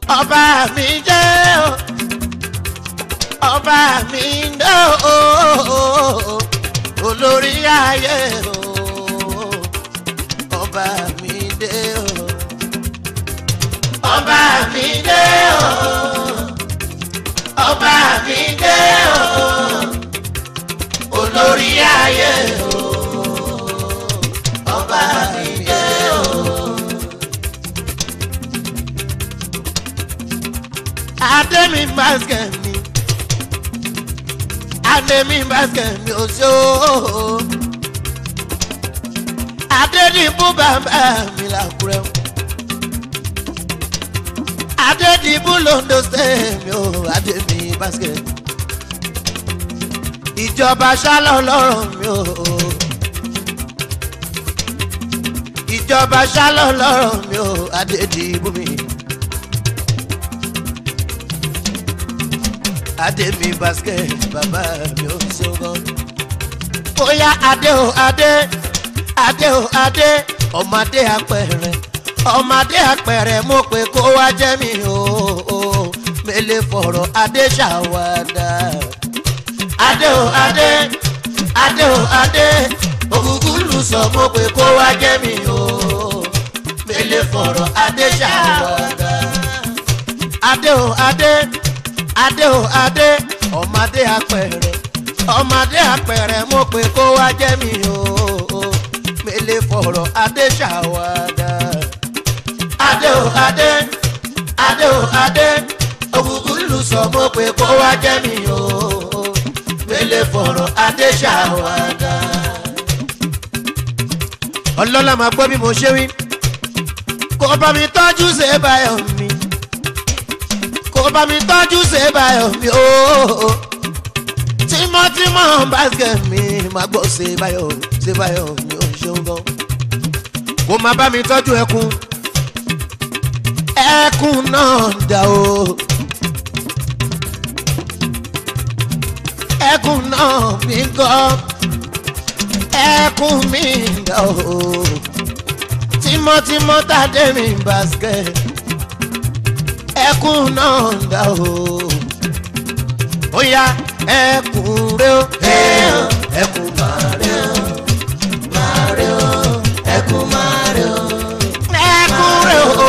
ọba mi jẹ́ o ọba mi dé o olórí ayé o ọba mi dé o ọba mi dé o ọba mi dé o olórí ayé o ọba mi dé o. Ademi basket mi Ademi basket mi o ṣe o Adedibu bàbá mi làkúrẹ́ o Adedibu londo state mi o Ademi basket ìjọba ṣálọ lọ́rọ̀ mi o ìjọba ṣálọ lọ́rọ̀ mi o Adedibu mi. adé mi basket bàbá mi ò ṣogan. bóyá adé o adé adé o adé ọmọdé apẹ̀rẹ̀ ọmọdé apẹ̀rẹ̀ mo pé kó wá jẹ́ mi o o mele fọ̀rọ̀ adé ṣàwádà. adé o adé adé o adé ògùngùn lù sọ mo pé kó wá jẹ́ mi o mele fọ̀rọ̀ adé ṣàwádà. adé o adé adé o adé ọmọdé apẹ̀rẹ̀ ọmọdé apẹ̀rẹ̀ mo pé kó wá jẹ́ mi o mele fọ̀rọ̀ adé ṣàwádà. adé o adé adé o adé ògùngùn lù sọ mo pé kó wá jẹ́ mi o mele fọ̀rọ̀ adé ṣàwádà. ọlọ́lá máa gbọ́ bí mo ṣe wí kó bá mi tọ́jú ṣe báyọ̀ mi kó bá mi tọ́jú ṣe báyọ̀ mi ooo tímọ́tímọ́ basket mi máa gbọ́ ṣe báyọ̀ ṣe báyọ̀ mi ò ṣeun gan. kó máa bá mi tọ́jú ẹkún ẹkún náà dà o ẹkún náà mi gọ́ ẹkún mi dà o tímọ́tímọ́ tàdé mi basket ẹkún náà dà o. ó yá ẹkún rẹ o. ẹkún máa rẹ o. máa rẹ o. ẹkún máa rẹ o. ẹkún rẹ o.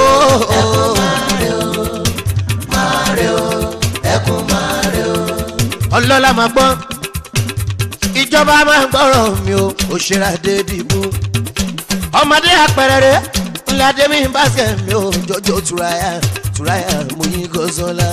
máa rẹ o. ẹkún máa rẹ o. ọlọ́lá máa gbọ́ ìjọba máa gbọ́rọ̀ mi o òṣèré àdédìbò ọmọdé àpẹẹrẹ ńlá dẹ́mi báskẹ̀ mi ò jọjọ turaya turaya mo yín gọ́sọ́lá.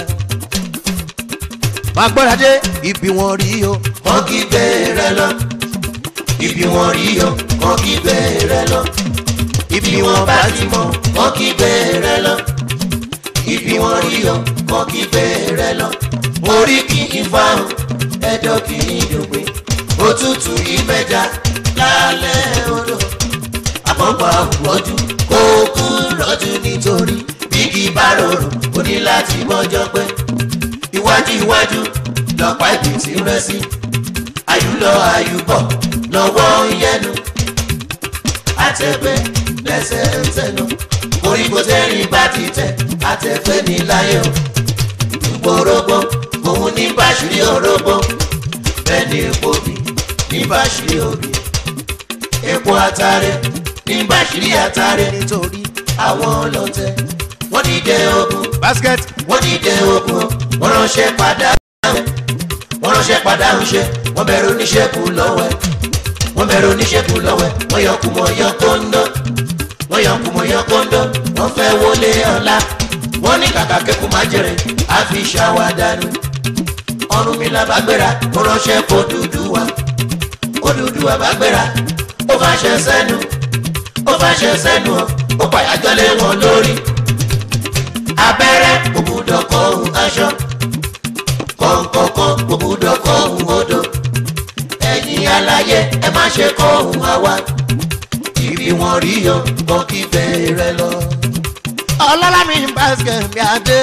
wàá gbọ́dọ̀ dé ibi wọn rí o. wọ́n kí bẹ́ẹ̀rẹ̀ lọ. ibi wọn rí o wọ́n kí bẹ́ẹ̀rẹ̀ lọ. ibi wọn bá ti mọ̀ wọ́n kí bẹ́ẹ̀rẹ̀ lọ. ibi wọn rí o wọ́n kí bẹ́ẹ̀rẹ̀ lọ. orí kì í fáwọn ẹjọ́ kì í dògbé. òtútù ìmẹ̀já lálẹ́ odò. àpọ̀pọ̀ àwùrọ̀jù kó kú rọ́jù nítorí bíkì bá rọrùn ó ní láti mọ́jọ́ pé iwájú iwájú lọ́pàá ìbí ti rẹ́ sí àyùlọ àyùbọ̀ lọ́wọ́ yẹnu àtẹ̀gbẹ́ lẹ́sẹ̀ ń tẹnu orígbó tẹ́rìn bá ti tẹ̀ àtẹ̀gbẹ́ ní láyé o gbòrógbó òun ní báṣìrí orógbó bẹ́ẹ̀ ni epo bì ní báṣìrí òbí epo àtàrẹ ní báṣìrí àtàrẹ nítorí àwọn ọlọ́tẹ̀ wọ́n dìde ogun basket wọ́n dìde ogun wọ́n ránṣẹ́ padà wọ́n ránṣẹ́ padà ń ṣe wọ́n bẹ̀rù oníṣẹ́kù lọ́wẹ́ wọ́n bẹ̀rù oníṣẹ́kù lọ́wẹ́ wọ́n yọ kùmọ̀ yọ kóńdó wọ́n yọ kùmọ̀ yọ kóńdó wọ́n fẹ́ wọlé ọ̀la wọ́n ní kàkà kẹ́kọ̀ọ́ máa jẹrẹ àfi ṣàwádànù ọ̀run mi là bá gbéra ó ránṣẹ́ kó dúdú wa ó dúdú wa bá gbéra ó fàṣẹ sẹ́nu ó fàṣẹ sẹ́nu ó pàyàjọ́ lé wọn lórí abẹ́rẹ́ òbúdọ̀kọ̀ ohun aṣọ kọ̀ǹkọ̀kan òbúdọ̀kọ̀ ohun odò ẹ̀yin aláyé ẹ má ṣe kọ̀ ohun àwa ibi wọn rí yọ bọ́ kí bẹ̀rẹ̀ lọ. ọlọ́lá mi basket mi adé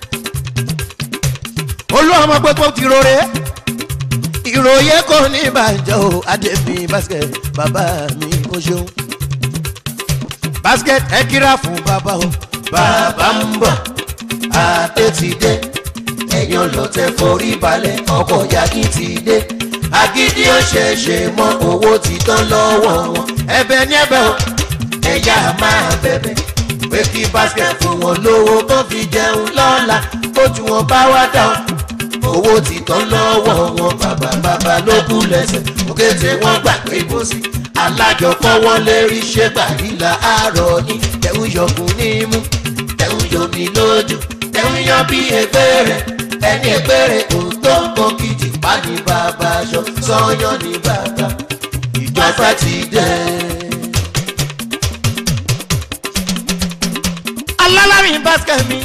olú ọmọ gbogbo ti rore ìròyé kò ní ìbàjẹ́ o adé mi basket bàbá mi ó ṣeun basket ẹ kíra fún bàbá o bàbá ń bọ̀ adé ti dé ẹ̀yin ọlọ́tẹ̀ forí balẹ̀ ọkọ̀ yagi ti dé agídí ó ṣeéṣe mọ́ owó ti tán lọ́wọ́ wọn ẹ̀bẹ̀ ní ẹ̀bẹ̀ o ẹ̀yà máa bẹ̀bẹ̀ pé kí basket fún wọn lówó kán fi jẹun lọ́la kójú wọn bá wá dá o owó ti tán lọ́wọ́ wọn bàbá bàbá ló kú lẹ́sẹ̀ òkè tí wọ́n gbà pé bó sí alájọ fọwọ́ lérí ṣé gbàdílà àárọ̀ ní tẹ̀hún yọkùn ní mú tẹ̀hún yomi lójú tẹ̀hún yan bí ẹgbẹ́ rẹ̀ ẹni ẹgbẹ́ rẹ̀ kò tó kọ́ kìjì bá ní bàbá aṣọ sọ́yàn ní bàbá ìjọba ti dẹ̀. alálàmì basket mi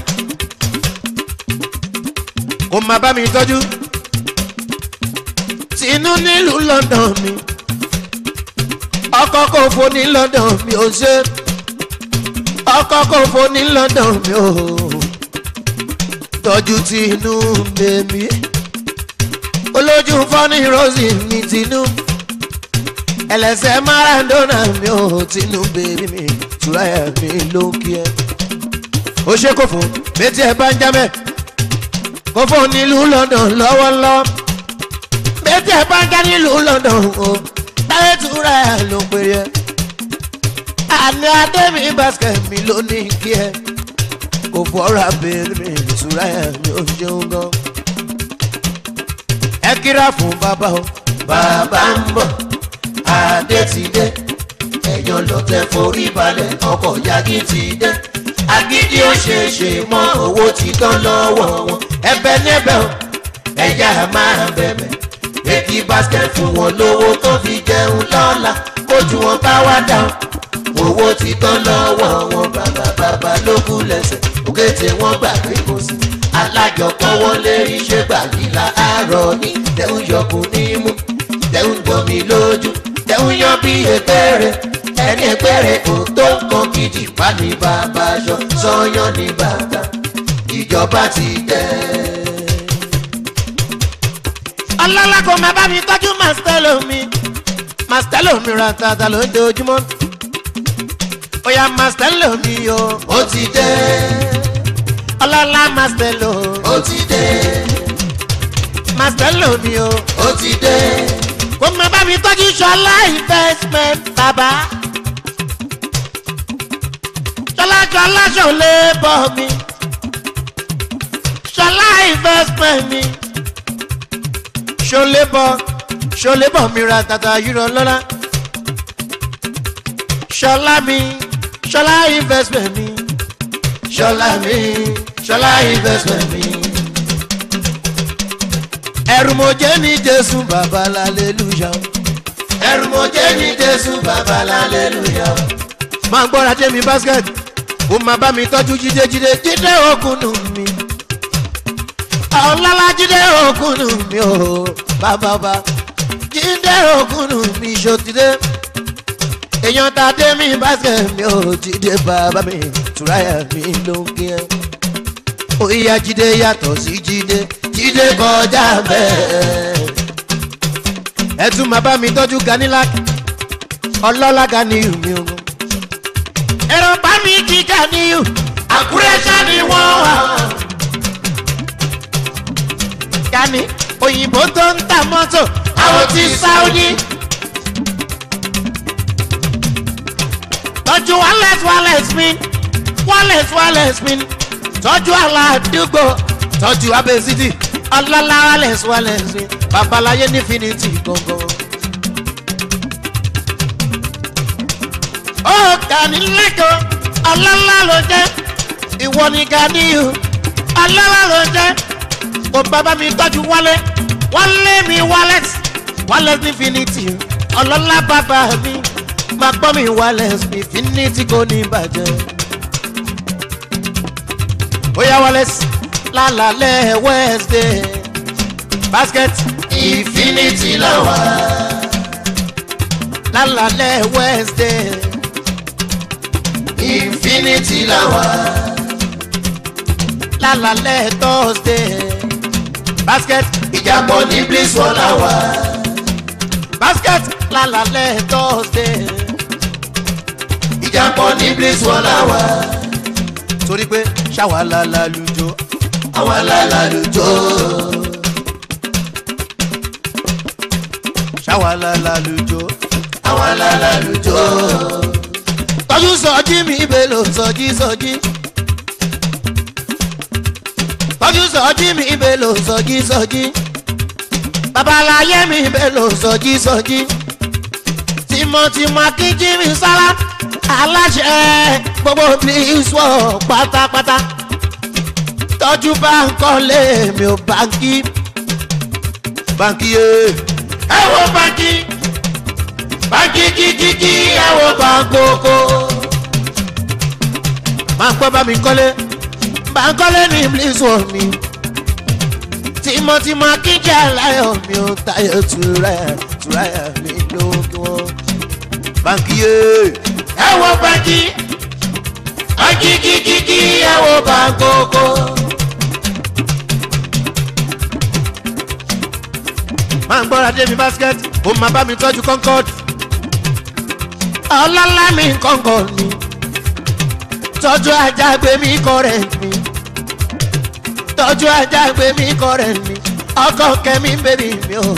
kò má bá mi tọ́jú tinú nílùú london mi ọkọ̀ kò fò ní london mi ò ṣe ọkọ̀ kò fò ní london mi ò tọ́jú tinú bèmí olójú fọ́nì rosy mi tinú ẹlẹ́sẹ̀ maradona mi ò tinú bèmí mi ṣùráyà mi ló ń kí ẹ ó ṣe kò fún méjì ẹ bá ń jámẹ kò fún nílùú london lọ́wọ́lọ́wọ́ méjì ẹ bá ń já nílùú london o táyé túra ẹ ló ń pèrè ẹ àní adémi basket mi ló ní kí ẹ kò fọ́ra bèrè mi ìṣúra ẹ mi ò ṣeun gan ẹ kíra fún bàbá o bàbá ń bọ̀ adé ti dé ẹ̀yàn lọ́tẹ̀ forí balẹ̀ ọkọ̀ yagi ti dé agídí ó ṣe ṣe mọ́ owó ti tán lọ́wọ́ wọn ẹbẹ̀ níbẹ̀ o ẹ̀yà máa bẹ̀bẹ̀ pé kí basket fún wọn lówó tó fi jẹun lọ́la kójú wọn bá wá dá o owó ti tán lọ́wọ́ wọn bàbá bàbá ló kú lẹ́sẹ̀ òkè tí wọ́n gbà pé kò sí alájọpọ̀ wọn lé iṣẹ́ gbàgìlà àárọ̀ ní tẹ̀hún yọkùn ní mú tẹ̀hún gbomi lójú tẹ̀hún yan bí ẹgbẹ́rẹ́ ẹni ẹgbẹ́rẹ́ kò tó nǹkan gidi bá ní bàbá aṣọ sọ́yàn ní bàtà ìjọba ti tẹ̀. ọlọ́lá kò má bá mi tọ́jú màstẹ́lò mi màstẹ́lò mi ra tata lójoojúmọ́ ó yá màstẹ́lò mi o ó ti dé ọlọ́lá màstẹ́lò ó ti dé màstẹ́lò mi o ó ti dé kò má bá mi tọ́jú ṣọlá investment bàbá ṣọlá ṣọlá ṣọlá bọ̀ mi ṣọlá investment mi ṣọlá bọ̀ ṣọlá bọ̀ mi ra tata yúrọ lọ́la ṣọlá mi ṣọlá investment mi ṣọlá mi ṣọlá investment mi. ẹrù mo jẹ́ ní jésù bàbá lálẹ́lúyà ẹrù mo jẹ́ ní jésù bàbá lálẹ́lúyà. máa gbọ́ra dé mi basket ó máa bá mi tọ́jú jíde jíde jíde òkúnnù mi ọ̀làlá jíde òkúnnù mi ò bàbá bá jíde òkúnnù mi ṣòtìdé èèyàn ta dé mi basket mi ò jíde bàbá mi tùráyà mi ló ń kí ẹ ó yá jíde yàtọ̀ sí jíde jíde kọjá bẹ́ẹ̀ ẹ tún máa bá mi tọ́jú ganilak ọlọ́lá ganiyu mi o ẹ̀rọ bá mi kí ganiyu àkúrẹ́ ṣá ni wọ́n wà. gani òyìnbó tó ń ta mọ́tò àwọn ti sáúdí. tọ́jú wálẹ̀s wálẹ̀s mi wálẹ̀s wálẹ̀s mi tọ́jú aládùúgbò tọ́jú abẹ́sídì ọlọ́lá wálẹ̀s wálẹ̀s mi babaláyé nífinitì gangan. ó gani lẹ́kọ̀ọ́ ọlọ́lá ló jẹ́ ìwọ ni ganiyu ọlọ́lá ló jẹ́ kò bàbá mi tọ́jú wálé wálé mi wálẹ̀s wálẹ̀s nífinitì ọlọ́lá bàbá mi máa gbọ́ mi wálẹ̀s nífinitì kò ní bàjẹ́. ó yá wálẹ̀s lálàlẹ́ wednesday basket infinity làwà. lálàlẹ́ wednesday infinity làwà. lálàlẹ́ thursday basket ìjàpọ̀ ní bliss wọ́n làwà. basket lálàlẹ́ thursday ìjàpọ̀ ní bliss wọ́n làwà. torí pé ṣàwálà lálùjọ àwọn alálàlùjọ. ṣàwálà lálùjọ. àwọn alálàlùjọ. tọ́jú sọ́jí mi bèlò sọ́jí sọ́jí. tọ́jú sọ́jí mi bèlò sọ́jí sọ́jí. babaláyé mi bèlò sọ́jí sọ́jí. tìmọ̀tìmọ̀ akíjí mi sára aláṣẹ gbogbo please wọ pátápátá. tọ́jú báńkọ́lé mi ò báńkì. báńkì yé ẹ wo báńkì báńkì kíkíkí ẹ wo báńkókó. máa gbọ́ bá mi kọ́lé báńkọ́lé ní please wọ mi. tìmọ̀tìmọ̀ akíjí aláyọ̀ mi ò tayọ̀ tura tura mi lókè wọn. báńkì yé ẹ wo báńkì báńkì kíkíkí ẹ wo báńkókó. máa ń gbọ́ra débi basket ó máa bá mi tọ́jú concord. ọlọ́lá mi concord ni tọ́jú ajá gbé mi current mi tọ́jú ajá gbé mi current mi ọkọ̀ kẹ́mi bèbí mi o.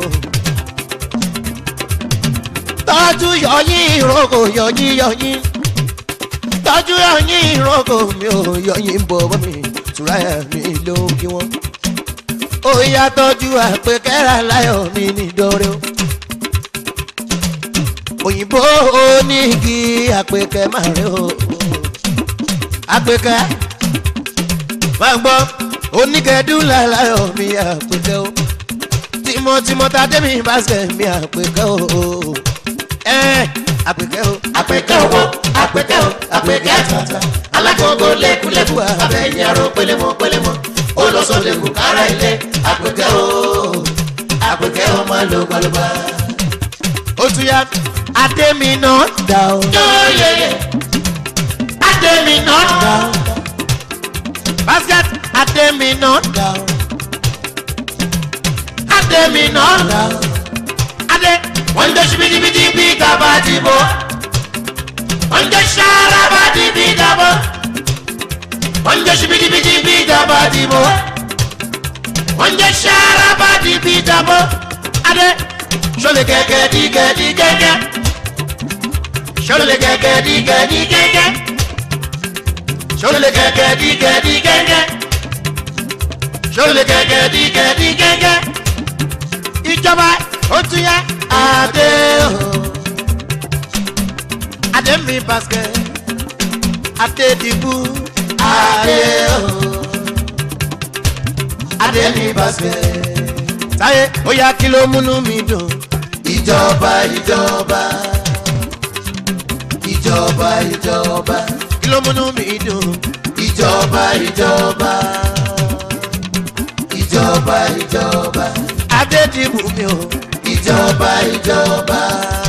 tọ́jú yọyín ìrókò yọyín yọyín tọ́jú yọyín ìrókò mi ò yọyín bọ̀bọ̀ mi tura mi ló kí wọ́n ó yá tọ́jú àpèkẹ́rà láyọ̀ mi nídọ́rẹ́ o. òyìnbó onígi àpèkẹ́ máa rẹ o. àpèkẹ́ máa gbọ́ oníkẹ́dúlà láyọ̀ mi àpèkẹ́ o. tìmọ̀tìmọ̀ tàdé mi bàṣẹ mi àpèkẹ́ o. ẹ àpèkẹ́ o. àpèkẹ́ owó àpèkẹ́ o àpèkẹ́ àtàtà alágbogbo lẹ́kúlẹ́kù abẹ́yìn aró pélémọ́ pélémọ́ olóṣòlẹ́kù kára ilé àpèkẹ́ o àpèkẹ́ o máa lo gbalùbà. ó tún yá adé mi náà dà o. yóòyè adé mi náà dà o. basket adé mi náà dà o. adé mi náà dà o. adé wọ́n ń jẹ́ ṣibidibidi bí gàba dìbò wọ́n ń jẹ́ ṣaraba dìbì dàbò wọ́n ń jẹ́ ṣibidibidi bí gàba dìbò wọ́n ń jẹ́ ṣaraba dìbì dàbò adé ṣọlẹ̀ gẹ́gẹ́ di gẹ́dí gẹ́gẹ́ ṣọlẹ̀ gẹ́gẹ́ di gẹ́dí gẹ́gẹ́ ṣọlẹ̀ gẹ́gẹ́ di gẹ́dí gẹ́gẹ́ ṣọlẹ̀ gẹ́gẹ́ di gẹ́dí gẹ́gẹ́ ìjọba ó tún yá adé o. adé mi basket adé dìbò adé o. adé mi basket táyé ó yá kí ló múnú mi dùn. ìjọba ìjọba ìjọba ìjọba kí ló múnú mi dùn. ìjọba ìjọba ìjọba ìjọba adé dìbò mi o. ìjọba ìjọba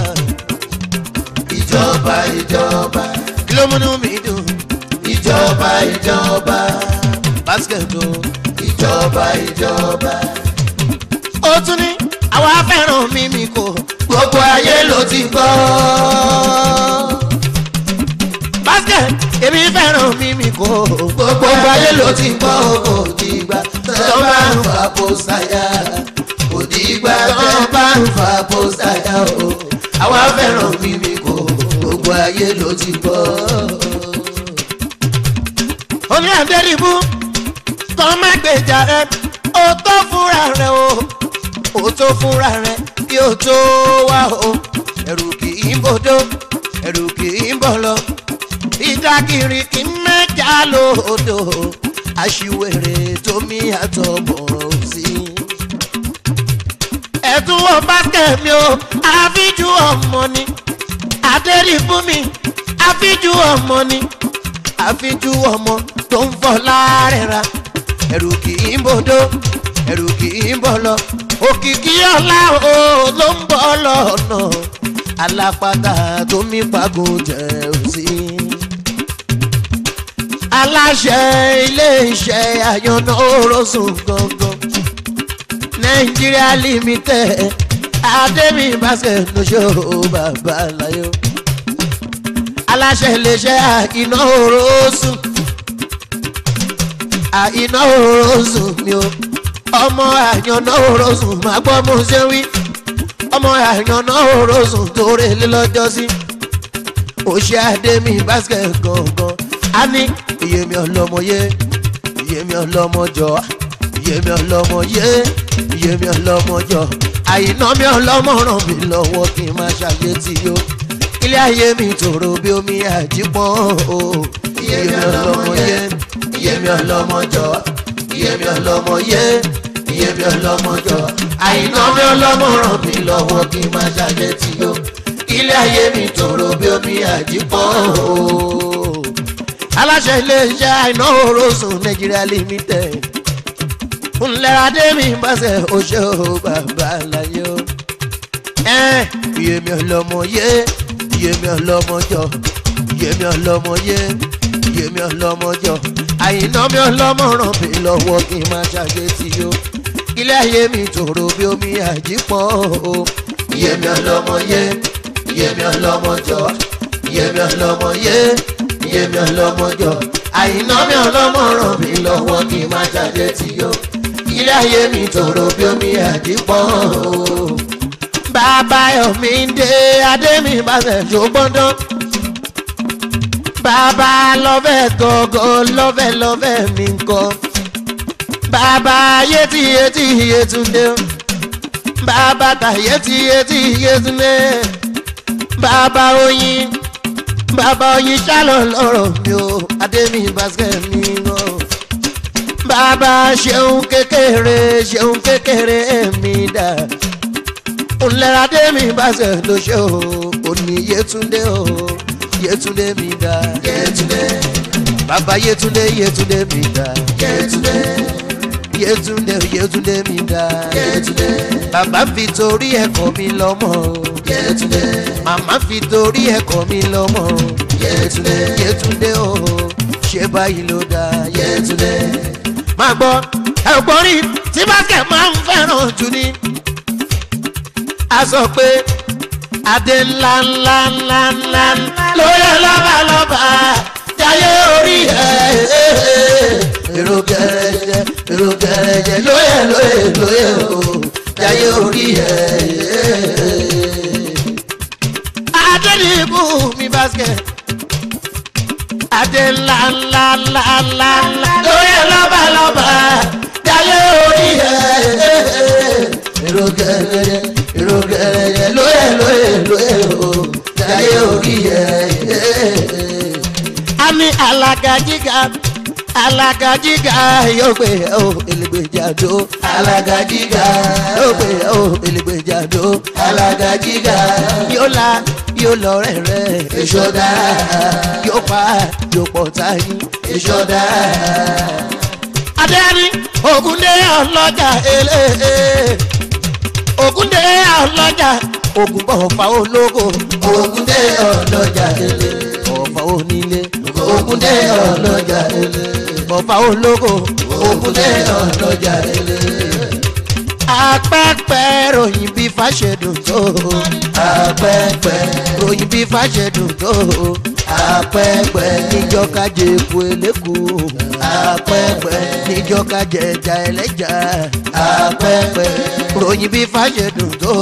ìjọba ìjọba kí ló múnú mi dùn. ìjọba ìjọba basket o. ìjọba ìjọba ó tún ní àwa fẹ́ràn mímí kò. gbogbo ayé ló ti gbọ́. basket èmi fẹ́ràn mímí kò. gbogbo ayé ló ti gbọ́ kò dìgbà tó bá ń fa pósáyà kò dìgbà tó bá ń fa pósáyà o àwa fẹ́ràn mímí kò gbogbo ayé ló ti gbọ́. oní àdẹ́rìbú kan má gbèjà rẹ ó tó fúnra rẹ o ó tó fúnra rẹ bí ó tó wá o ẹrù kì í bòdó ẹrù kì í bọ̀ lọ ìdákìrì kì í mẹ́jà lòdò aṣiwèrè tómi àtọ̀bọ̀rọ̀ sí. ẹ̀tún wọ báskẹ̀ mi o àfíjú ọmọ ni àdẹ́rìbú mi àfíjú ọmọ ni àfijú ọmọ tó ń fọ láàrẹ̀ra ẹ̀rù kì í bòdó ẹ̀rù kì í bọ̀ lọ òkìkí ọ̀la o ló ń bọ̀ lọ́nà alápàtà tó mí pàgò jẹ́ òsì. aláṣẹ iléeṣẹ́ àyànná orosùn gangan nàìjíríà limited adémi basket lóṣù bàbá láyò aláṣẹ iléeṣẹ́ àkínná orosùn àìná òrosùn mi o ọmọ àyànná òrosùn máa gbọ́ mo ṣe wí ọmọ àyànná òrosùn tó relé lọ́jọ́ sí òṣè àdémi basket gangan a ní ìyèmí ọlọ́mọye ìyèmí ọlọ́mọjọ ìyèmí ọlọ́mọye ìyèmí ọlọ́mọjọ àìná mi ọlọ́mọ ràn mí lọ́wọ́ kí n má ṣàyè tí yó ilé ayé mi tòrò bí omi àjípọ́n o ìyèmí ọlọ́mọye ìyèmí ọlọ́mọjọ ìyèmí ọlọ́mọye ìyèmí ọlọ́mọjọ àìná mi ọlọ́mọ ràn mí lọ́wọ́ kí n má ṣàyè tí yó ilé ayé mi tòrò bí omi àjípọ́n o aláṣẹ iléeṣẹ́ àìná orosùn nàìjíríà limited ńlẹ́radé mi bàṣẹ oṣù bàbá láyé o. ẹ iye mi ọlọmọ yé iye mi ọlọmọ jọ iye mi ọlọmọ yé iye mi ọlọmọ jọ àyìnà mi ọlọmọ ràn mí lọ́wọ́ kí n má ṣàgbé tí o. ilé ayé mi tòrò bí omi àjípọ̀ o. iye mi ọlọmọ yé iye mi ọlọmọ jọ iye mi ọlọmọ yé iye mi ọlọmọ jọ àyìnà mi ọlọmọ ràn mí lọ́wọ́ kí n má ṣàgbé tí o ilé ayé mi tòrò bí omi àdìpọ̀ o. bàbá yomi ń dé adé mi bá ṣe ṣògbọ́ndán. bàbá lọ́fẹ̀ gọ́gọ́ lọ́fẹ̀ lọ́fẹ̀ mi ń kọ́. bàbá yétí yétí yétúndé. bàbá ta yétí yétí yétúndé. bàbá oyin bàbá oyin ṣálọ̀ lọ́rọ̀ mi o adé mi basket mi náà bàbá ṣeun kékeré ṣeun kékeré mi dà ńlẹ́radé mi bá ṣe ló ṣe o òní yétúndé o yétúndé mi dà Yétúndé, bàbá yétúndé yétúndé mi dà Yétúndé, yétúndé yétúndé mi dà Yétúndé, bàbá fi torí ẹ̀kọ́ mi lọ́mọ o Yétúndé, màmá fi torí ẹ̀kọ́ mi lọ́mọ o Yétúndé, yétúndé o ṣé báyìí ló dá Yétúndé, máa gbọ́ ẹ̀gbọ́n rí tí basket máa ń fẹ́ràn jù ní. a sọ pé adé ńlá ńlá ńlá ńlá lóye lọ́ba lọ́ba jayé orí ẹ̀ èrò gẹ̀rẹ́jẹ èrò gẹ̀rẹ́jẹ lóye lóye lóye o jayé orí ẹ̀. adé ní ibú mi basket adé ńlá ńlá ńlá ńlá ńlá lórí lọ́ba lọ́ba jayé orí ẹ̀. èrò gẹ̀rẹ́gẹ̀ èrò gẹ̀rẹ́gẹ̀ lóye lóye lóye o jayé orí ẹ̀. a ní alága jíga alága jíga yóò gbé o elégbèjàdó alága jíga yóò gbé o elégbèjàdó alága jíga yóò la yóò lọ rẹ̀rẹ̀ èso dára yóò pa yóò pọ̀ táyì èso dára. adéyẹni ògúndé ọlọ́jà eléyè ògúndé ọlọ́jà ògúnbọ̀ ọ̀fà ológo ògúndé ọlọ́jà eléyè ọ̀fà onílé ògúndé ọlọ́jà eléyè ọ̀fà ológo ògúndé ọlọ́jà eléyè apẹ́pẹ́ ròyìn bí fàṣẹdùn tó apẹ́pẹ́ ròyìn bí fàṣẹdùn tó apẹ́pẹ́ níjọ́kájẹ epo eléku apẹ́pẹ́ níjọ́kájẹ ẹja ẹlẹ́ja apẹ́pẹ́ ròyìn bí fàṣẹdùn tó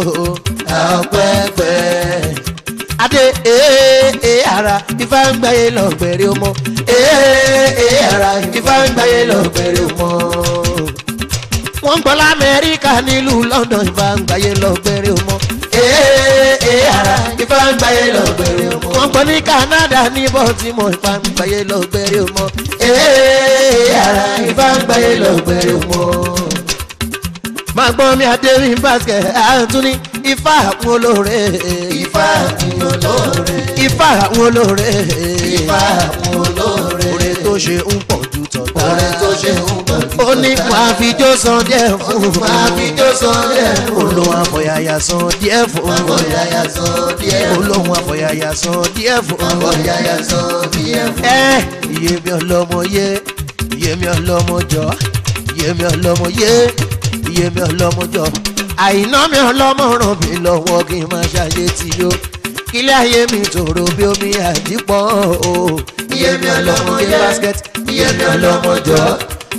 apẹ́pẹ́ adé ee ee ara ifá ń gbáyé lọ́gbẹ̀rẹ̀ ọmọ ee ee ara ifá ń gbáyé lọ́gbẹ̀rẹ̀ ọmọ wọ́n ń gbọ́ lamẹ́ríkà nílùú london ìfà ń gbáyé lọ́gbẹ̀rẹ̀ ọmọ. ee ee ara ìfà ń gbáyé lọ́gbẹ̀rẹ̀ ọmọ. wọ́n gbọ́ ní canada ní baltimore ìfà ń gbáyé lọ́gbẹ̀rẹ̀ ọmọ. ee ee ara ìfà ń gbáyé lọ́gbẹ̀rẹ̀ ọmọ. máa gbọ́ mi adéwìn basket àtúní ifá àwọn olóore. Ifá àwọn olóore, ifá àwọn olóore. Ifá àwọn olóore, oore tó ṣe ń pọ̀ ju tọ̀tà. oore tó ṣe ń bọ̀ jù. ó ní máa fi jó san díẹ̀ fún un. Máa fi jó san díẹ̀ fún un. olóhùn àfọ̀yàyà san díẹ̀ fún un. Àbọ̀yàyà sọ díẹ̀ fún olóhùn àfọ̀yàyà san díẹ̀ fún un. Àbọ̀yàyà sọ díẹ̀ fún ẹ iye mi ọlọmọ yé iye mi ọlọmọ jọ iye mi ọlọmọ yé iye mi ọlọmọ jọ àìná mi ọlọmọ ràn mí lọ́wọ́ kí n máa ṣàyè tí yó kílẹ̀ ayé mi tòrò bí omi àdìpọ̀ o Iye mi ọlọ́mọ yé, basket iye mi ọlọ́mọ jọ,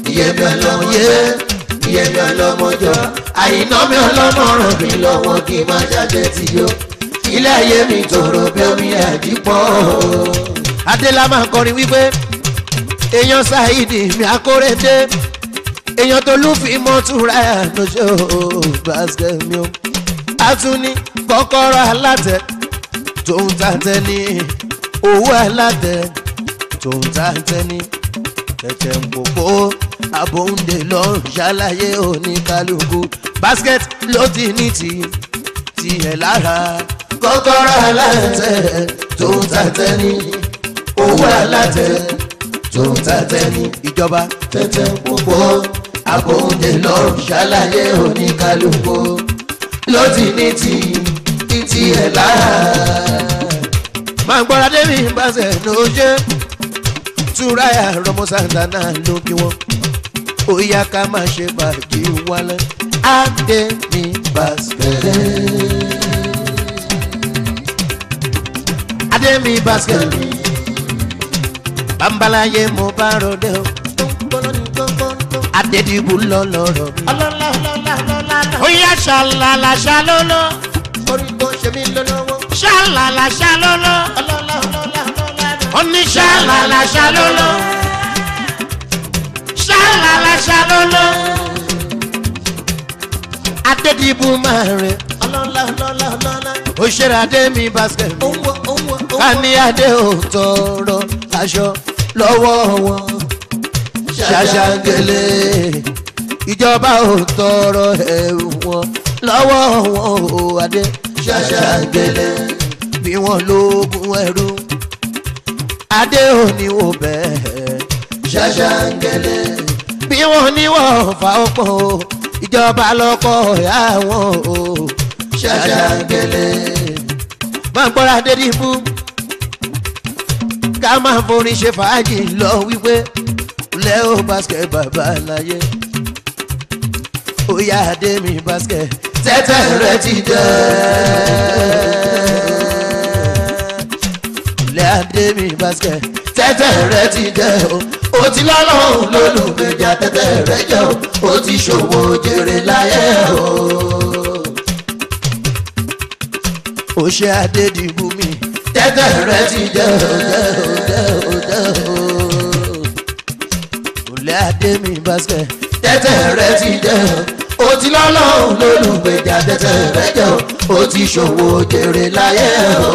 ìyẹ̀mí ọlọ́mọ jẹ́ ìyẹ̀mí ọlọ́mọ jọ àyìnà mi ọlọ́mọ ràn mí lọ́wọ́ kí n má jáde tí yó ilé ayé mi tòrò bí omi àdìpọ̀ adéla máa kọrin wípé èèyàn ṣáìdì mi akóredé èèyàn tó lùfì mọ́túnra àdójọ́ basket mi o àtúní kọ́kọ́rọ́ alátẹ tó ń ta tẹ́ni owó alátẹ tó ń ta tẹ́ni tẹ̀tẹ̀ ń pòpò àbòǹdè lọ́rùn ṣàlàyé oníkálukú basket ló ti ní ti tiẹ̀ lára kọ́kọ́rọ́ alátẹ tó ń ta tẹ́ni owó alátẹ tó ń ta tẹ́ni ìjọba tẹ́tẹ́ púpọ̀ àbòǹdè lọ́rùn ṣàlàyé oníkálukú ló ti ní ti títí ẹ̀ lára. máa ń gbọ́ra débi ìbáṣẹ̀ ló jẹ́ túráyà rọmọ santana ló kí wọ́n ó yá ká máa ṣe bàjẹ́ wálé adé ní basket. adé mi basket bambalaye mo bá rọdẹ o adédìbò lọlọrọ mi. ó yá ṣàlàlà ṣàlọ́lọ́ orin tó ṣe mí lọ́wọ́. ṣàlàlà ṣàlọ́lọ́ ó ní ṣàlàlà ṣàlọ́lọ́ ṣàlàlà ṣàlọ́lọ́ adédìbò máa rìn ó ṣeré adé mi basket mi ká ní adé ò tọrọ aṣọ lọ́wọ́ wọn ṣàṣàgẹlẹ ìjọba ò tọrọ ẹrù wọn lọ́wọ́ wọn ò adé ṣàṣàgẹlẹ bí wọn lóògùn ẹrú adé ò ní wò bẹ́ẹ̀ ṣàṣàgẹlẹ bí wọn ní wọn fà ó pọ̀ o ìjọba lọ́kọ̀ ọ̀yà wọn o ṣàṣàgẹlẹ máa ń gbọ́ra dé dìbò ká máa forin ṣe fàájì lọ wípé lẹ́ọ̀ basket bàbá láyé ó yá adé mi basket tẹ́tẹ́ rẹ ti dẹ́. lẹ́ adé mi basket tẹ́tẹ́ rẹ ti dẹ́ o. o ti lọ́lọ́run lólùgbèjà tẹ́tẹ́ rẹ jẹ́ o. o ti ṣòwò jèrè láyé o. ó ṣe adé dìbò mi tẹ́tẹ́ rẹ ti dẹ́ o. ó lẹ́ adé mi basket tẹ́tẹ́ rẹ ti dẹ́ o. o ti lọ́lọ́run lólùgbèjà tẹ́tẹ́ rẹ jẹ́ o. o ti ṣòwò jèrè láyé o.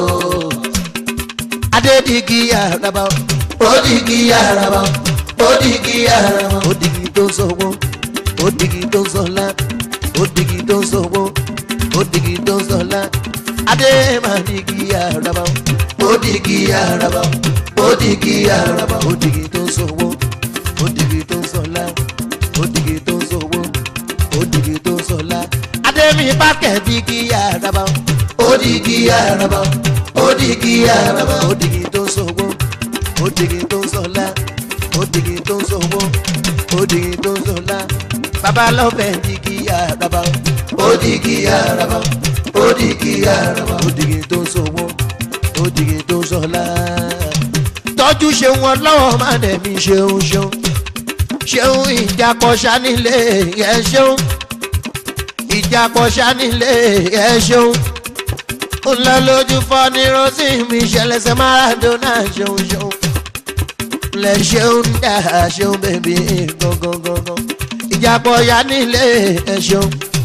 adé dìgì àràbà ó dìgì àràbà ó dìgì àràbà. ó dìgì tó ń sọ̀wọ́ ó dìgì tó ń sọ̀lá ó dìgì tó ń sọ̀wọ́ ó dìgì tó ń sọ̀lá adé máa dìgì àràbà ó dìgì àràbà ó dìgì àràbà. ó dìgì tó ń sọ̀wọ́ ó dìgì tó ń sọ̀lá ó dìgì tó ń sọ̀wọ́ ó dìgì tó ń sọ̀lá adé mi bá kẹ̀ dìgì àràbà ó dìgì àràbà ó dìgì àràbà. ó dìgì tó ń sọ̀wọ́ ó dìgì tó ń sọ̀lá ó dìgì tó ń sọ̀wọ́ ó dìgì tó ń sọ̀lá bàbá lọ́fẹ̀ẹ́ dìgì àràbà ó dìgì àràbà ó dìgì àràbà. ó dìgì tó ń sọ̀wọ́ ó dìgì tó ń sọ̀lá tọ́jú ṣe wọn lọ́wọ́ má dẹ̀mí ṣeun ṣeun ṣeun ìjàpọ̀ ṣánilé ẹ ṣeun ìjàpọ̀ ṣánilé ẹ ṣeun ó lọ lójú fọ́ ní rosy mi ṣẹlẹ̀ṣẹ̀ maradona ṣeun ṣeun lẹ ṣeun dá ṣeun bèbí gangan gangan ìjàpọ̀ ṣánilé ẹ ṣeun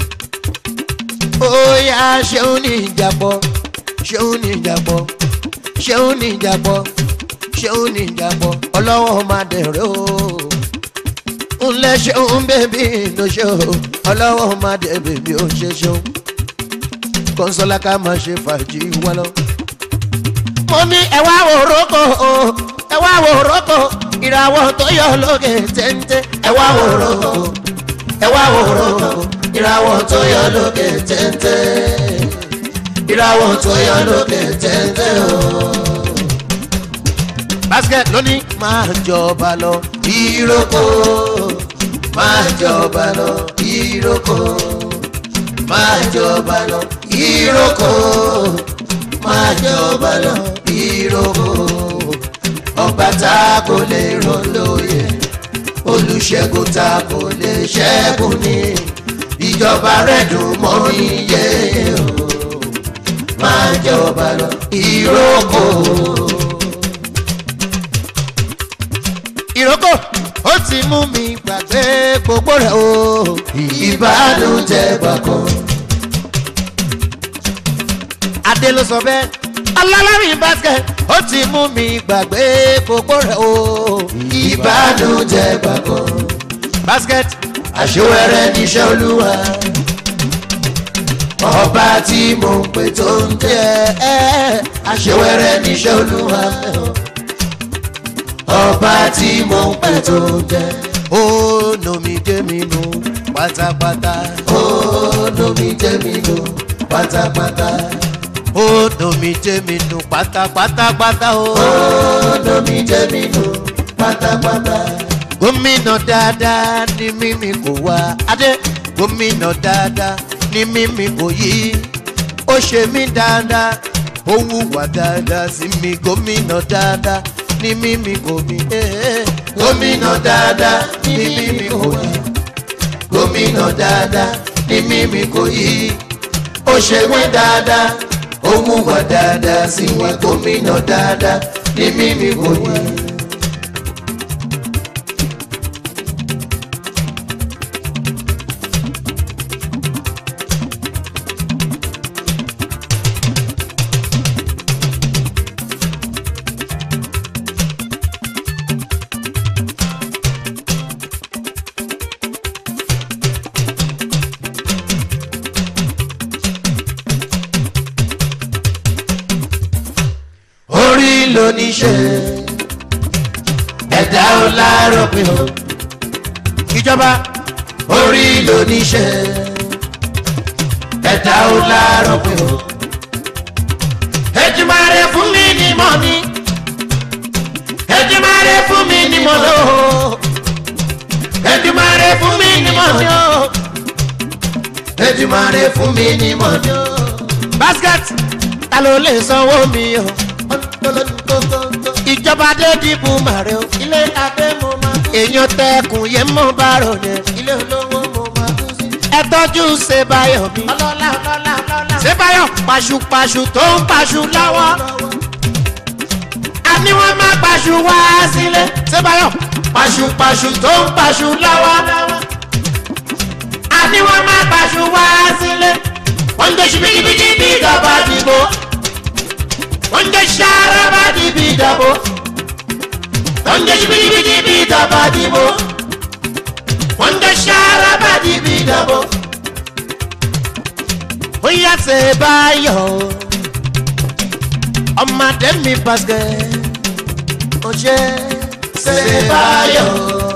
ó yá ṣeun ní ìjàpọ̀ ṣeun ní ìjàpọ̀ ṣeun ní ìjàpọ̀ ṣeun ní ìjàpọ̀ ọlọ́wọ́ máa dẹ̀rẹ́ o ńlẹ̀ ṣeun bèbí ló ṣe o ọlọ́wọ́ máa dẹ̀ bèbí ó ṣe ṣeun kọ́ńsọ́lá ká máa ṣe fàájì wá lọ. mo ní ẹ wá wo rókò o ẹ wá wo rókò ìràwọ̀ tó yọ lókè téńté ẹ wá wò rókò ẹ wá wò rókò ìràwọ̀ tó yọ lókè téńté ìràwọ̀ tó yọ lókè téńté o. basket lónìí máa jọba lọ ìrókò máa jọba lọ ìrókò máa jọba lọ ìrókò máa jọba lọ ìrókò ọba tá a kò lè rọ lóye olùṣègùn ta kò lè ṣẹ́gun ní ìjọba rẹ̀ dùn mọ́ mi yé o máa jẹ́ ọba lọ ìrókò. ìrókò ó ti mú mi gbàgbé gbogbo rẹ̀ o. ìbánújẹ́ gbàgbọ́. adé ló sọ bẹ́ẹ̀ alálàrin basket ó ti mú mi gbàgbé gbogbo rẹ̀ o. ìbánújẹ́ gbàgbọ́. basket àṣewẹ́rẹ́ níṣẹ́ olúwa. ọba tí mo ń pè tó ń jẹ́ ẹ́ àṣewẹ́rẹ́ níṣẹ́ olúwa. ọba tí mo ń pè tó ń jẹ́. ó nomi dé mi nù pátápátá. ó lómi jẹ́ mi lò pátápátá. ó nomi dé mi nù pátápátápátá o. ó lómi jẹ́ mi lò pátápátá. gómìnà dáadáa ní mímí kò wá adé gómìnà dáadáa ní mímí kò yí ó ṣe mí dáadáa ó wùwà dáadáa sí mi gómìnà dáadáa ní mímí kò mí. gómìnà dáadáa ní mímí kò yí. gómìnà dáadáa ní mímí kò yí. ó ṣe wé dáadáa ó wùwà dáadáa sí wa gómìnà dáadáa ní mímí kò yí. orí lóníṣẹ́ ẹ̀dá ò láàárọ̀ pé o ìjọba orí lóníṣẹ́ ẹ̀dá ò láàárọ̀ pé o. ẹjùmọ̀rẹ́ fún mi ní mọ́ mi ẹjùmọ̀rẹ́ fún mi ní mọ́ lò ẹjùmọ̀rẹ́ fún mi ní mọ́ mi o. Èdùmàrè fún mi ní mọ́tò. basket ta ló lè sanwó mi o. ìjọba dé dìbò màrẹ o. ilé adé mo máa kú. èèyàn tẹkùn yẹn mọ bárò yẹn. ilé olówó mo máa kú sí. ẹ tọ́jú ṣèbáyọ̀ mi. ọlọ́lá ọlọ́lá ọlọ́lá. ṣèbáyọ̀ paṣupaṣu tó ń paṣu lọ́wọ́. àní wọ́n máa paṣu wá sílé. ṣèbáyọ̀ paṣupaṣu tó ń paṣu lọ́wọ́. àní wọ́n máa paṣu wá sílé. wọ́n ń dẹ́sí bíkíbíkí bí ìjọba dìbò. wọ́n ń dẹ́sí araba dìbì ìdàbò. wọ́n ń dẹ́sí bíkíbíkí bí ìjọba dìbò. wọ́n ń dẹ́sí araba dìbì ìdàbò. ó yá ṣe báyọ̀ ọmọdé mi pàṣẹ ó ṣe ṣe báyọ̀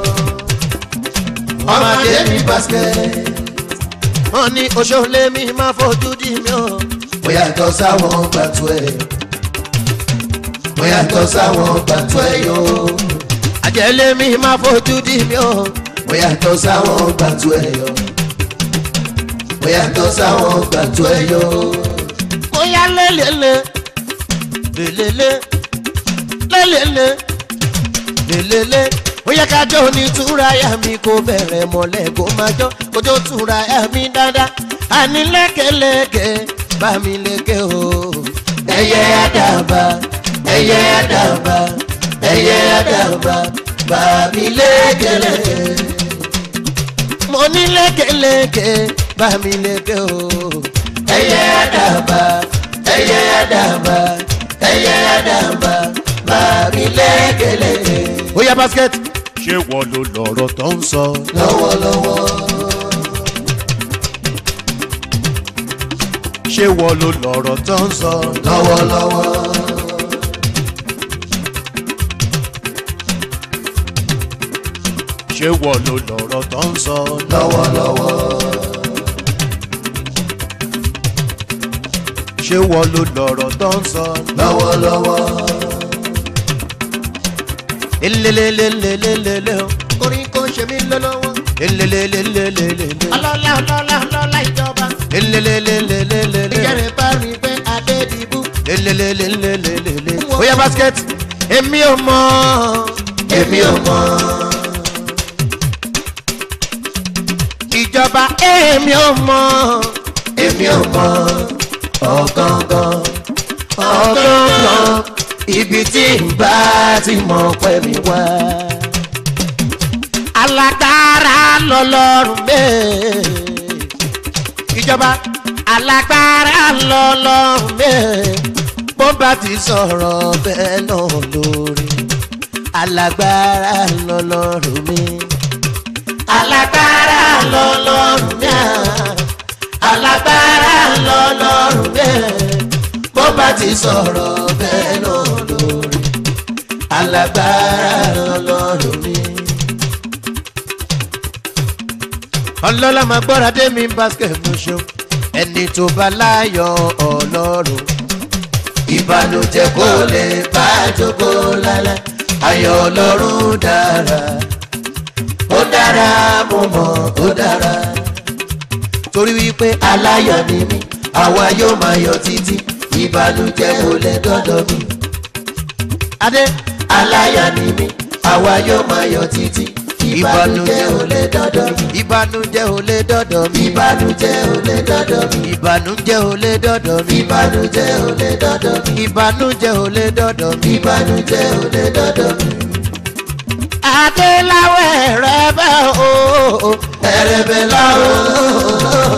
ọmọdé mi basket. wọ́n ní oṣoolé mi máa fojú dì mí o. mo yàtọ̀ sáwọn gbàtú ẹ̀. mo yàtọ̀ sáwọn gbàtú ẹ̀ yó. àjẹlé mi máa fojú dì mí o. mo yàtọ̀ sáwọn gbàtú ẹ̀ yó. mo yàtọ̀ sáwọn gbàtú ẹ̀ yó. mo yá lélele lélele lélele lélele ó yẹ ká jọ ní túráyà mi kó bẹ̀rẹ̀ mọ́lẹ̀ kó máa jọ kó tó túráyà mi dáadáa àní lẹ́kẹ̀lẹ́kẹ̀ bá mi lékè o. ẹyẹ àdàbà ẹyẹ àdàbà ẹyẹ àdàbà bàbí lẹ́gẹ̀lẹ́gẹ̀. mo ní lẹ́kẹ̀lẹ́kẹ̀ bá mi lékè o. ẹyẹ àdàbà ẹyẹ àdàbà ẹyẹ àdàbà bàbí lẹ́gẹ̀lẹ́gẹ̀. ó yá basket. ṣé wọ́n ló lọ̀rọ̀ tó ń sọ. lọ́wọ́lọ́wọ́ ṣé wọ́n ló lọ̀rọ̀ tó ń sọ. lọ́wọ́lọ́wọ́ ṣé wọ́n ló lọ̀rọ̀ tó ń sọ. lọ́wọ́lọ́wọ́ ṣé wọ́n ló lọ̀rọ̀ tó ń sọ. lọ́wọ́lọ́wọ́ elelelelelelele o. orin kò ṣe mí lọ́lọ́wọ́. elelelelelelele. ọlọ́lá ọlọ́lá ọlọ́lá ìjọba. elelelelelelele. ìjẹ́rìí bá rí pé adé dìbò. elelelelelelele. ó yá basket. èmi ò mọ̀. èmi ò mọ̀ ìjọba èmi ò mọ èmi ò mọ ọ̀gángan ọgọ́ngàn ibi tí n bá ti mọ̀ pẹ́ mi wá. alágbára lọlọ́run bẹ́ẹ̀ ìjọba alágbára lọlọ́run bẹ́ẹ̀ bó bá ti sọ̀rọ̀ bẹ́ẹ̀ náà lórí alágbára lọlọ́run mi alágbára lọlọ́run mi alágbára lọlọ́run bẹ́ẹ̀ bó bá ti sọ̀rọ̀ bẹ́ẹ̀ náà lórí alágbára lọlọ́run mi ọlọ́lá máa gbọ́ra dé mi basket moṣo ẹni tó bá láyọ̀ ọlọ́run ìbànújẹ́ kò lè bá jókòó lálẹ́ ayọ̀ ọlọ́run dára ó dára mo mọ̀ ó dára torí wípé aláyọ̀ ni mí àwa yóò máa yọ̀ títí ìbànújẹ́ kò lè dọ́dọ̀ mi adé aláyọ̀ ni mí àwa yóò máa yọ̀ títí ìbànújẹ́ ò lè dọ́dọ̀ mi ìbànújẹ́ ò lè dọ́dọ̀ mi ìbànújẹ́ ò lè dọ́dọ̀ mi ìbànújẹ́ ò lè dọ́dọ̀ mi ìbànújẹ́ ò lè dọ́dọ̀ mi ìbànújẹ́ ò lè dọ́dọ̀ mi. ìbànújẹ́ ò lè dọ́dọ̀ mi. adéláwẹ̀ rẹ bẹ́ẹ̀ o ẹrẹ̀bẹ̀ láwọn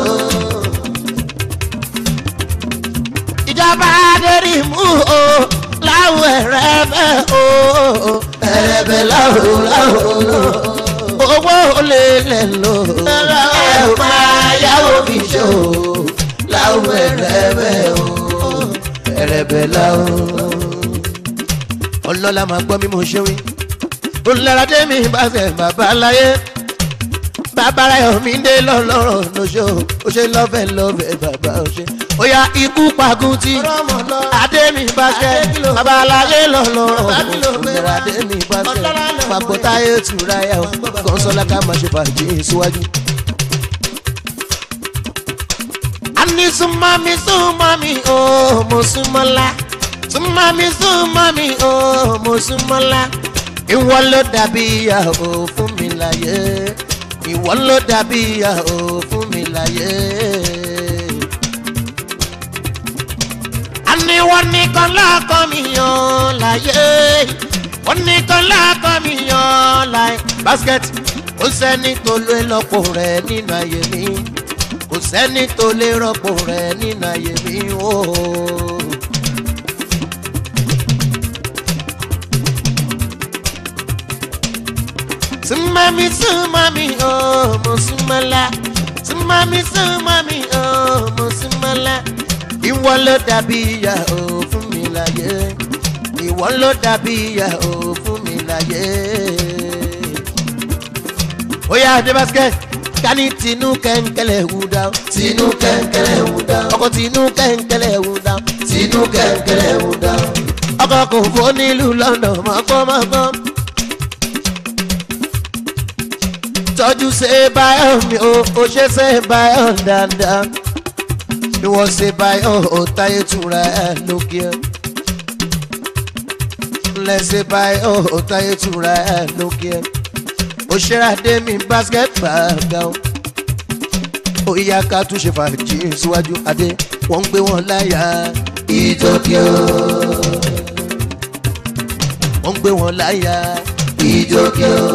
ìjọba adérímù o láwẹ̀ rẹ bẹ́ẹ̀ o ẹrẹ̀bẹ̀ láwọn láwọn owó lè lẹ̀ lò. ẹ ò máa yáwó fi ṣó láwọn ẹrẹ̀bẹ̀ o ẹrẹ̀bẹ̀ láwọn. ọlọ́lá máa gbọ́ mi mo ṣe wí. olùdarí mi bá fẹ́ bàbá láyé. bàbá rẹ̀ mi dé lọ́lọ́rọ̀ lóṣù ó ṣe lọ́fẹ̀ lọ́fẹ̀ bàbá ó ṣe. ó yá ikú pagún tí adé mi bá ṣe bàbá láyé lọ́lọ́rọ̀ olùdarí mi bá ṣe papọ̀ táyé tura yà ó kọ́ńsọ́lá ká máa ṣe fàájì síwájú. ani sumami sumami o oh, mo sumola sumami sumami o oh, mo sumola ìwọ ló dàbí ìyàwó fún mi láyé ìwọ ló dàbí ìyàwó fún mi láyé. àní wọ́n nìkan lọ́kọ̀ mi yàn láyé wọ́n nìkan lọ́kọ̀ mi yàn láyé. basket ó sẹ́ni tó lé lọ́pọ̀ rẹ̀ nínú ayé mi kò sẹ́ni tó lè rọ́pò rẹ̀ nínú ayé mi o. Súnmọ́mi súnmọ́mi o, mo súnmọ́lá. Súnmọ́mi súnmọ́mi o, mo súnmọ́lá. Ìwọ ló dàbí ìyá o fún mi láyé. Ìwọ ló dàbí ìyá o fún mi láyé. Ó yá Adé basket kani tinu kẹ̀kẹ́lẹ̀ wù dá. tinú kẹ̀kẹ́rẹ́ wù dá ọkọ̀ tinu kẹ̀kẹ́lẹ̀ wù dá. tinú kẹ̀kẹ́rẹ́ wù dá ọkọ̀ kò fọ́ nílùú london mọ́kànmọ́kàn. tọ́jú ṣe báyọ̀ mi o ò ṣe ṣe báyọ̀ dáadáa. ni wọ́n ṣe báyọ̀ ò táyé túra ẹ̀ lókè. lẹ́sẹ̀ báyọ̀ ò táyé túra ẹ̀ lókè òṣèré mi basket gbàgbà o ó yá ká tún ṣe fàájì síwájú adé wọ́n ń gbé wọn láyà ìjọkẹ́ o wọ́n ń gbé wọn láyà ìjọkẹ́ o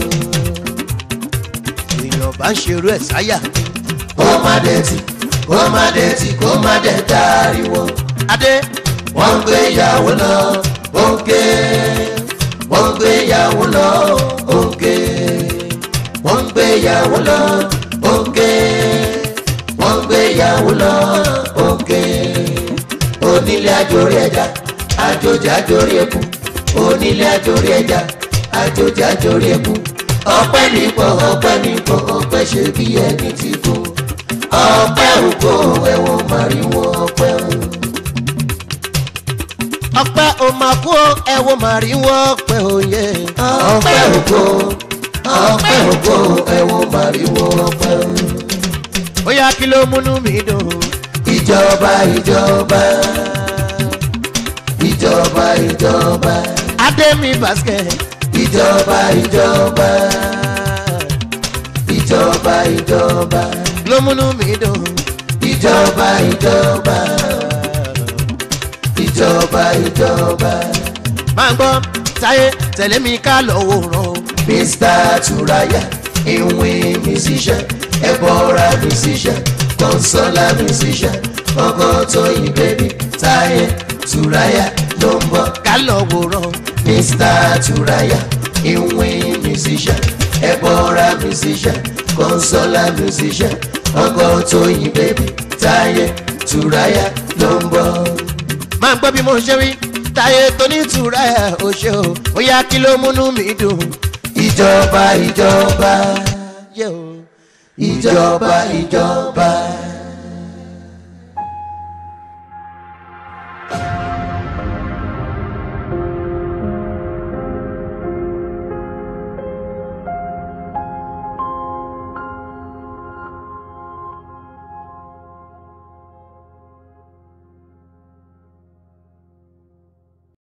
èèyàn bá ń ṣerú ẹ̀ sáyà kó má dẹ̀tì kó má dẹ̀tì kó má dẹ̀ dáríwọ́ adé wọ́n ń gbé ìyàwó lọ òǹkè wọ́n ń gbé ìyàwó lọ òǹkè wọ́n ń gbé ìyàwó lọ òǹkè wọ́n ń gbé ìyàwó lọ òǹkè onílé àjòrí ẹja àjòjì àjòrí ẹkùn onílé àjòrí ẹja àjòjì àjòrí ẹkùn ọpẹ́ nípò ọpẹ́ nípò ọpẹ́ ṣe bí ẹni tí kú ọpẹ́ ògo ẹ̀wọ̀n màrìwò ọpẹ́ ògo. ọpẹ́ o máa kú ẹ̀wọ̀n màrìwọ́ ọpẹ́ òye ọpẹ́ ògo ọpẹ́ ògo ẹ̀wọ̀n màrìwò ọpẹ́ ògo. ó yá kí ló múnú mi dùn ìjọba ìjọba ìjọba ìjọba adé mi basket ìjọba ìjọba ìjọba ìjọba ló múnú mi dùn. ìjọba ìjọba ìjọba ìjọba máa ń gbọ́ táyé tẹ̀lé mi ká lọ wòran o. mr turaya ìwé musician ẹ̀bọ̀ra musician kọ́nsọ́lá musician ọkọ̀ tóyìn bẹ́bí táyé turaya ló ń bọ̀. ká lọ wòran o. Mr. Turaya, ìwé musician, ẹ̀bọ̀ra musician, consola musician, ọkọ̀ tóyìn bèbí, táyé Turaya ló ń bọ̀. máa ń gbọ́ bí mo ṣe wí táyé tó ní ìtura ẹ̀ ò ṣe o ó yá kí ló múnú mi dùn. Ìjọba ìjọba, yé o ìjọba ìjọba.